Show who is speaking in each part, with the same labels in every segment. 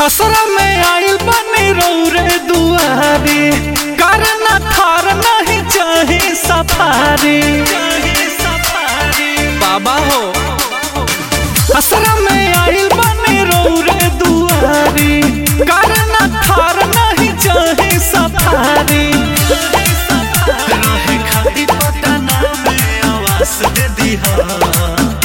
Speaker 1: असरा में आइल बनी रौरे दुआरी करना थार नहीं चाहे सफारी बाबा हो असरा में आइल बनी रौरे दुआरी करना थार नहीं चाहे सफारी
Speaker 2: रहे खाली पटना में आवास दे दिहा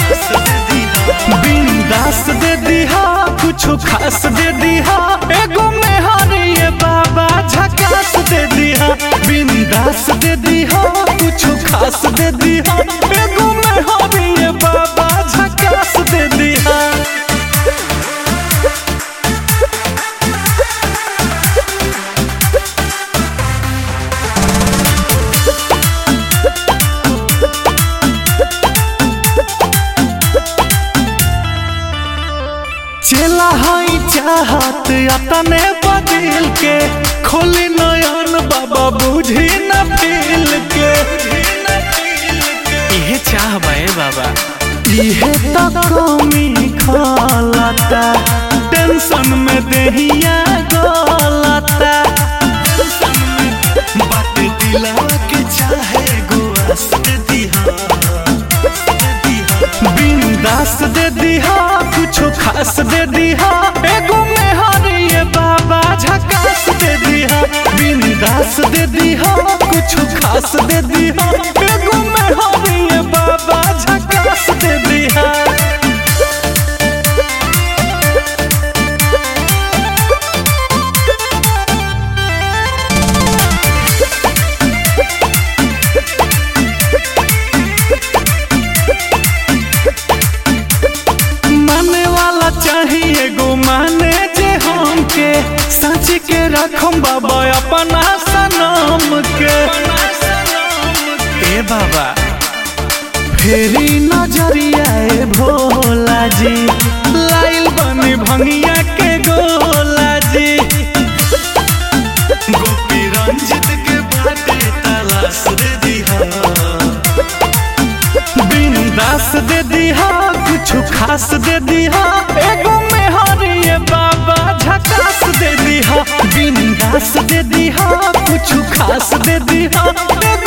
Speaker 1: बिंदास दे दिहा कुछ खास दे दिहा एगो में हरिए बाबा झकास दे दिहा बिंदास दे दिहा कुछ खास दे दिहा एगो में हरिए बाबा झकास दे दिहा चला हई चाहत अतने बदिल के खोली नयन बाबा बुझी न पील के
Speaker 2: इहे चाह बे बाबा
Speaker 1: इहे तो कमी खलता टेंशन में देहिया गलता
Speaker 2: बात दिलावा के चाहे गुआस दे दिहा
Speaker 1: बिंदास दे दिहा कुछ खास दे दिहा एगो में हरिए बाबा झकास दे दिहा बिंदास दे दिहा कुछ खास दे दिहा एगो में हरिए बाबा झकास दे दिहा माने वाला चाहिए गो माने जे हमके सच के रखम बाबा अपना सनम के
Speaker 2: ए बाबा
Speaker 1: फेरी नजरिया ए भोला जी लाइल बनी भंगिया के गोला जी
Speaker 2: गोपी रंजित के बाटे तलाश दे दिहा
Speaker 1: बिंदास दे दिहा कुछ खास दे दिहा एगो में हरिए बाबा झकास दे दिहा बिंदास दे दिहा कुछ खास दे दिहा एगो